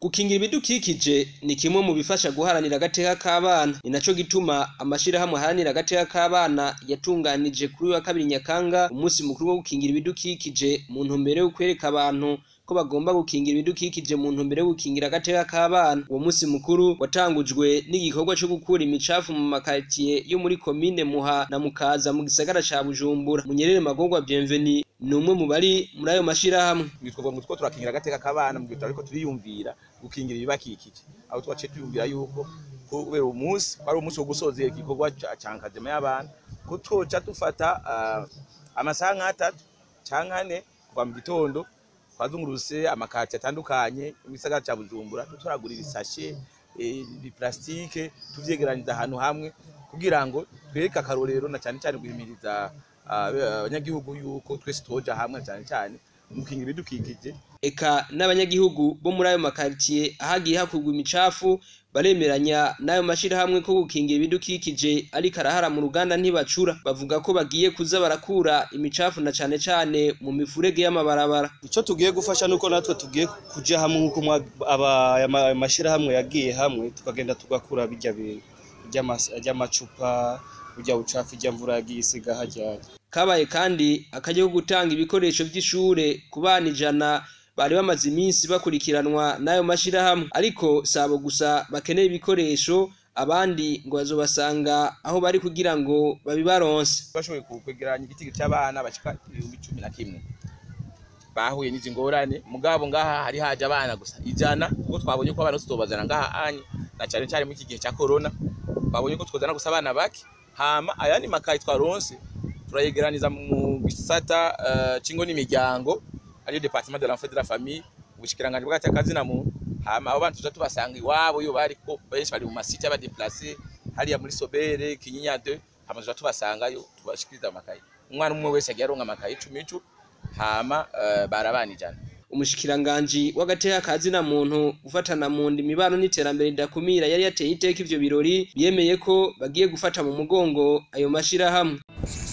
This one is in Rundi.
gukingira ibidukikije ni kimwe mu bifasha guharanira agateka k'abana ni naco gituma amashirahamwe aharanira agateka k'abana yatunganije kuri uyu wa kabiri nyakanga umunsi mukuru wo gukingira ibidukikije mu ntumbero yo kwereka abantu ko bagomba gukingira ibidukikije mu ntumbero yo gukingira agateka k'abana uwo munsi mukuru watangujwe n'igikorwa co gukura imicafu mu makaritiye yo muri komine muha na mukaza mu gisagara ca bujumbura munyerere magorwa bienveni ni umwe mu bari muri ayo mashirahamwe twitwa ngo two turakingira agateka k'abana mu gihe ariko turiyumvira gukingira ibibakikije aho twaciye tuyumvira yuko kubera umunsi wari umunsi wo gusozera igikorwa ca nkazema y'abana ko twoca dufata amasaha nk'atatu canke ane kuva mu gitondo twazunguruse amakati atandukanye mu gisagara ca bujumbura turagura ibisashe ibiplastike tuvyegeraniza ahantu hamwe kugira ngo twereke akarorero na cane cane guhimiriza abanyagihugu yuko twese twoja hamwe cyane cyane mukingira ibidukikije eka n'abanyagihugu bo muri ayo makaritiye ahagiye hakurwa imicafu baremeranya n'ayo mashirahamwe ko gukingira ibidukikije ariko arahara mu ruganda ntibacura bavuga ko bagiye kuza barakura imicafu na cane cane mu mifurege y'amabarabara ico tugiye gufasha nuko natwe tugiye kuja hamwe nk'uko aya mashirahamwe yagiye hamwe tukagenda tugakura birya ry'amacupa burya bucafu ijya mvura yagiye isiga hajyanye kabaye kandi akajya ko gutanga ibikoresho by'ishure ku bana ijana bari bamaze iminsi bakurikiranwa n'ayo mashirahamwe ariko sabo gusa bakeneye ibikoresho abandi ngo bazobasanga aho bari kugira ngo babibaronse bashoboye kwegeranya igiti cy'abana bashika ibihumbi cumi na kimwe bahuye n'izi ngorane mugabo ngaha hari haje abana gusa ijana kuko twabonye ko abana tutobazana ngaha anye na cyane cyane muri iki gihe cya corona twabonye ko twozana gusa abana bake hama ayandi makayi twaronse turayegeraniza mu gisata uh, cingo n'imiryango ariyo departement de l'enfant de la famille ubushikiranganje bw'agati akazina muntu hama abo bantu tuza tubasanga iwabo iyo bari ko benshi bari mu masite y'abadeplace hariya muri sobere kinyinya 2 hama tuza tubasangayo tubashikiriza amakayi umwana umwe wese agiye aronka amakayi icumi icu hama uh, barabana ijana umushikiranganji w'agateka kazina muntu ufatana mu nda imibano n'iterambere ridakumira yari yateye iteka ivyo birori yemeye ko bagiye gufata mu mugongo ayo mashirahamwe